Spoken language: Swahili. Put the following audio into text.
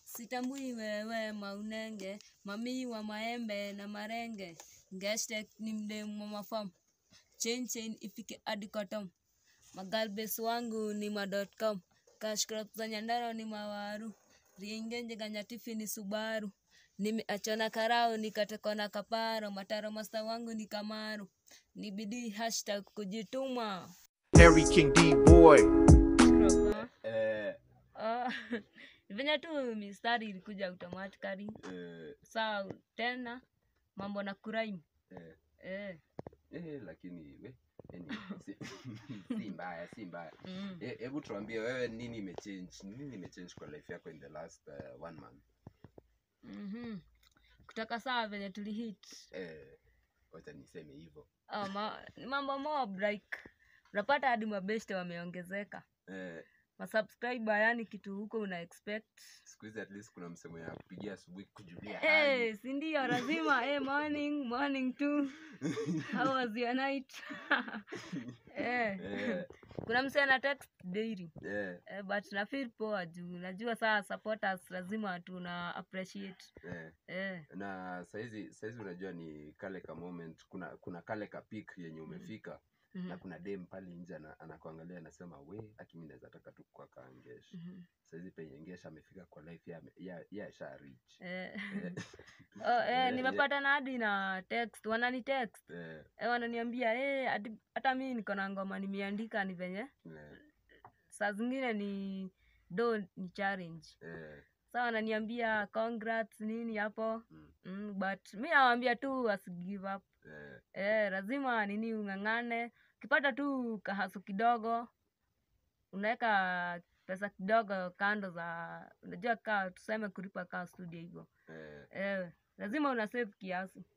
Sitambui wewe maunenge, mamii wa maembe na marenge. Ngestek ni mdemu wa mafam. Chain chain ifike hadi kotom. Magalbes wangu ni ma.com. Cash crop za Nyandarua ni mawaru. Ringenje ganyatifi ni Subaru. Nimeachana karao nikatekwa na kaparo. Mataro masta wangu ni Kamaru. Ni bidii hashtag kujituma. Harry King D boy. Crop, ah. Eh, Ah, venye tu mistari ilikuja automatically eh, saa tena mambo na kuraimu eh, eh, eh, lakini we yani, si, si mbaya si mbaya mm. Eh, hebu tuambie wewe nini imechange nini imechange kwa life yako in the last uh, one month mm kutoka saa venye tulihit eh, wacha niseme hivyo ah, ma, ni mambo mob like unapata hadi mabeste wameongezeka eh, masubscriber yani kitu huko una expect siku hizi at least kuna msemo ya kupigia asubuhi kujulia hali hey, sindio lazima hey, morning morning too how was your night eh, eh, kuna mse ana text daily eh, Eh, but na feel poa juu najua saa supporters lazima tuna appreciate eh. eh, na saizi saizi unajua ni kale ka moment kuna kuna kale ka peak yenye umefika mhm, na kuna dem pale nje ana- anakuangalia anasema we akimi naweza taka tu kwa kaangesh mhm, saizi penye ngesha amefika kwa life ya, ya, ya sha reach eh. Eh, Oh, eh, eh, nimepata na hadi na text wanani text eh, eh, wananiambia eh, hadi- hata mi niko na ngoma nimeandika ni venye eh, saa zingine ni do ni challenge eh, sa wananiambia congrats nini hapo mm, mm, but mi nawambia tu wasi give up eh, eh, lazima nini ung'ang'ane ukipata tu kahasu kidogo unaweka pesa kidogo kando za unajua kaa tuseme kulipa kaa studio hivyo eh, eh, lazima una save kiasi